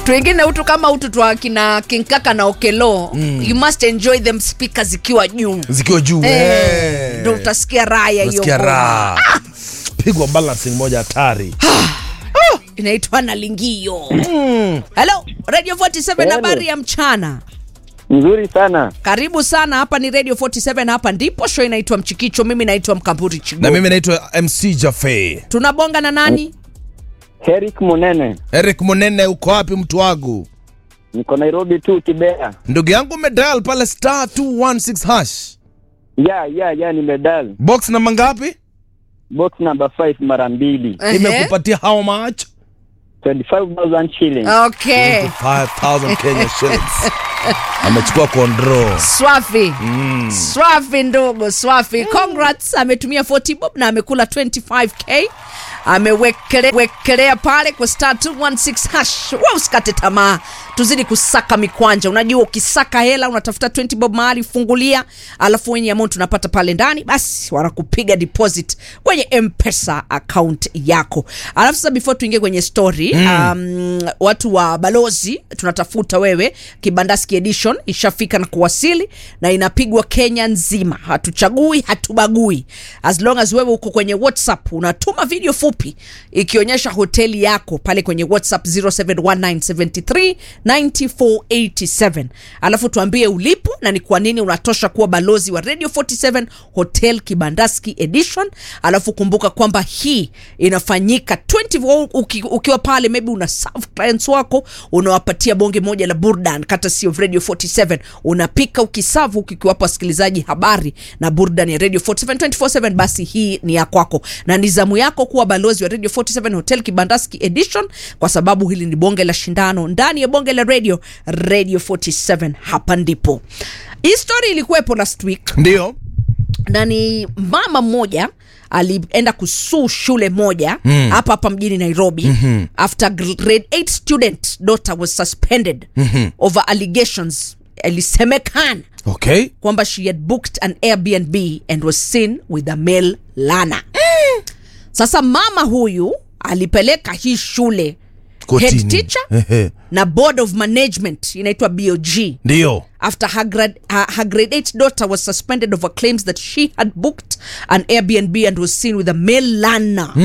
vitu wengine utu kama utu twa kina kinkaka na okelo mm. you must enjoy them speakers zikiwa juu zikiwa juu Eh, eh. ndo utasikia raha ya hiyo Unasikia ngoma. raha pigwa balancing moja hatari inaitwa nalingio helo radio 47 Hello. habari ya mchana Nzuri sana. karibu sana hapa ni radio 47 hapa ndipo show inaitwa mchikicho mimi naitwa mkamburi chigo na mimi naitwa mc jafe tunabonga na nani Eric Munene. eric munene uko wapi mtu wangu Niko Nairobi tu Kibera. ndugu yangu medal pale star 216 hash Ya ya ya nimedal. box namba ngapi Box number 5 mara mbili. Ehe. imekupatia how much 25,000 shillings. okay 5000 kenya shillings amechukua kondro swafi swafi ndogo swafi congrats ametumia 40 bob na amekula 25k amewekelea pale kwa star 216 hash wa usikate tamaa tuzidi kusaka mikwanja unajua ukisaka hela unatafuta 20 bob mahali fungulia alafu wenye amount unapata pale ndani basi wanakupiga deposit kwenye mpesa account yako alafu sasa before tuingie kwenye story mm. um, watu wa balozi tunatafuta wewe kibandaski edition ishafika na kuwasili na inapigwa kenya nzima hatuchagui hatubagui as long as wewe uko kwenye whatsapp unatuma video fupi ikionyesha hoteli yako pale kwenye whatsapp 0719739487 alafu tuambie ulipo na ni kwa nini unatosha kuwa balozi wa radio 47 hotel kibandaski edition alafu kumbuka kwamba hii inafanyika 20 uki, ukiwa pale maybe una serve clients wako unawapatia bonge moja la burdan kata sio radio 47 unapika ukisavu ukikiwapa wasikilizaji habari na burdan ya radio 47 247 basi hii ni ya kwako na ni zamu yako kuwa balozi wa radio 47 hotel kibandaski edition kwa sababu hili ni bonge la shindano ndani ya bonge la radio radio 47 hapa ndipo hii story ilikuwepo last week ndio na ni mama mmoja alienda kusuu shule moja hapa mm. hapa mjini nairobi mm-hmm. after grade 8 student daughter was suspended mm-hmm. over allegations ilisemekana okay kwamba she had booked an airbnb and was seen with a male lana sasa mama huyu alipeleka hii shule Kotini. head teacher Ehe. na board of management inaitwa bog ndio after her grade, her, her grade 8 daughter was suspended over claims that she had booked an Airbnb and was seen with a male learner